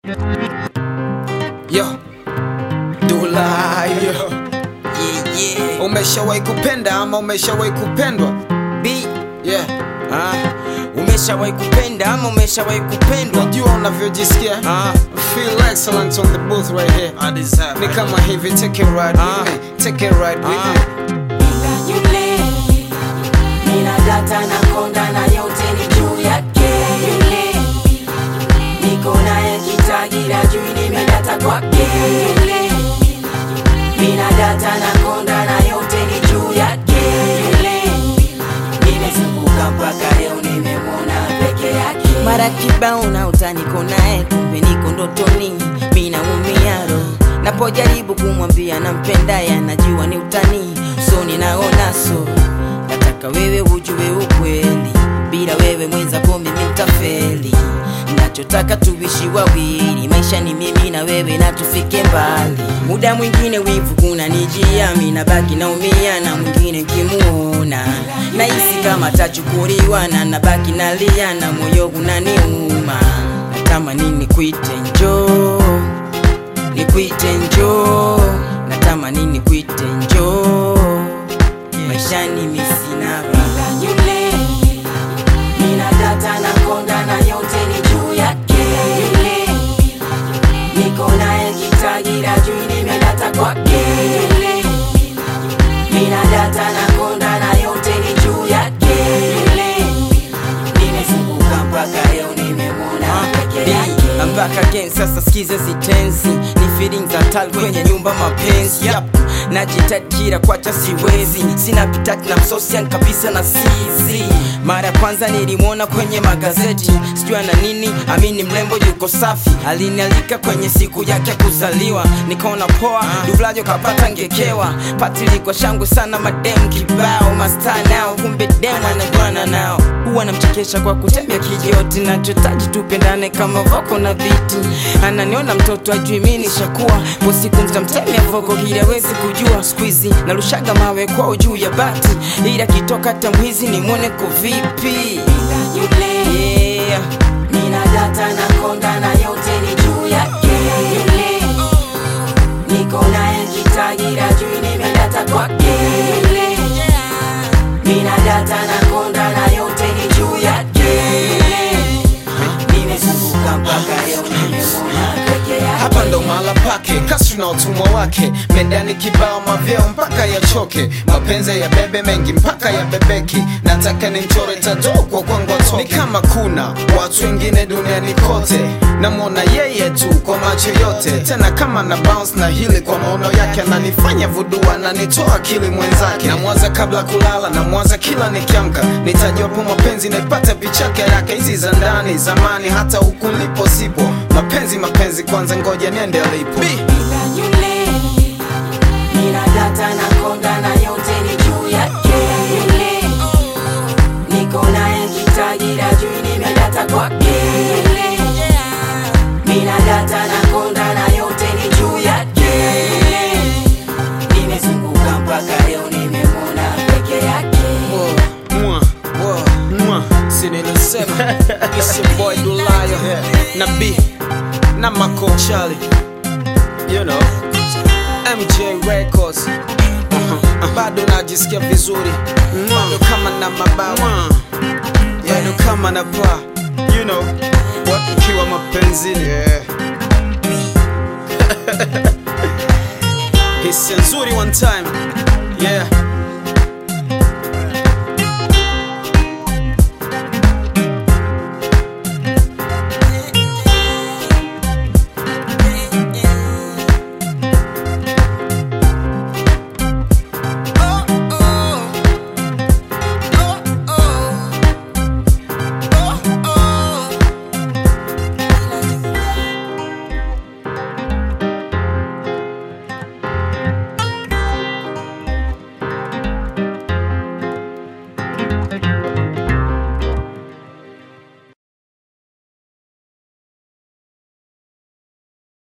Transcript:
Yo, Dula, yo. Yeah, yeah. Umeshawahi kupenda ama umeshawahi kupendwa? B, Yeah. ah, umeshawahi kupenda ama umeshawahi kupendwa? Unajua unavyojisikia? Ah, Feel excellent on the booth right here. I deserve Ni it. kama hivi, take it right Ah. with me. Take it right with Ah. me. Bila yule nina data na konda na yote ni juu yake yule niko naye kitagira juu nimedata kwake yule mina data na konda na yote ni juu yake yule nimezunguka mpaka leo nimemwona peke yake mara kibao na utaniko naye kumbe niko ndotoni mina umiaro napojaribu kumwambia nampendaye anajua ni utani so ninaona so nataka wewe ujue ukweli bila wewe mwenzako mimi ntafeli nachotaka tuishi wawili maisha ni mimi na wewe na tufike mbali muda mwingine wivu kuna nijia mina baki naumia na mwingine kimuona nahisi kama tachukuliwa na nabaki nalia na moyo unaniuma natamani nikuite njoo nikuite njoo natamani nikuite njoo maishani misina bila yule nina data na konda na yote ni juu yake yule niko naye kitagira juu nimedata kwake yule nina data na konda na yote ni juu yake yule nimezunguka mpaka leo nimemwona peke yake mpaka again sasa skiza zitenzi ni feeling za tal kwenye nyumba mapenzi yep. najitakira kwacha siwezi sina pitati na msosian kabisa na sizi mara ya kwanza nilimwona kwenye magazeti sijua na nini amini mlembo yuko safi alinialika kwenye siku yake ya kuzaliwa nikaona poa dublajo kapata ngekewa patilikwa shangwe sana madem kibao masta nao kumbe dem anajuana nao huwa namchekesha kwa kutembea kijoti nachotaji tupendane kama voko na viti ananiona mtoto ajui mi nishakuwa po siku mtamtemea voko ili awezi kujua skuizi narushaga mawe kwao juu ya bati ili akitoka tamwizi nimwone ko vipi bila yule yeah. nina data na konda na yote ni juu yake yule niko naye kitagira juu nimedata kwake yule nina data na konda na yote ni juu yake yule nimezunguka mpaka leo nimemwona peke yake hapa ndo mahala pake kasri na utumwa wake mendani kibao mavyeo mpaka yachoke mapenzi ya bebe mengi mpaka ya bebeki nataka ni mchore tadokwa kwangu atoke ni kama kuna watu wengine duniani kote namwona yeye tu kwa macho yote tena kama na bounce na hili kwa maono yake ananifanya vudua ananitoa akili mwenzake namwaza kabla kulala namwaza kila nikiamka nitajapo mapenzi naipata pichake yake hizi za ndani zamani hata huku nilipo sipo mapenzi mapenzi kwanza ngoja niende alipo bila yule nina data na konda na yote ni juu yake yule niko naye kitagira juu nimedata kwake yule nina data na konda na yote ni juu yake yule nimezunguka mpaka leo nimemwona peke yake Mwa, mwa, si nilisema It's your boy Dulayo na B na Mako Charlie you know MJ Records uh-huh. bado najisikia vizuri bado kama na mabawa bado kama na paa you know wakiwa mapenzini yeah. hisia nzuri one time yeah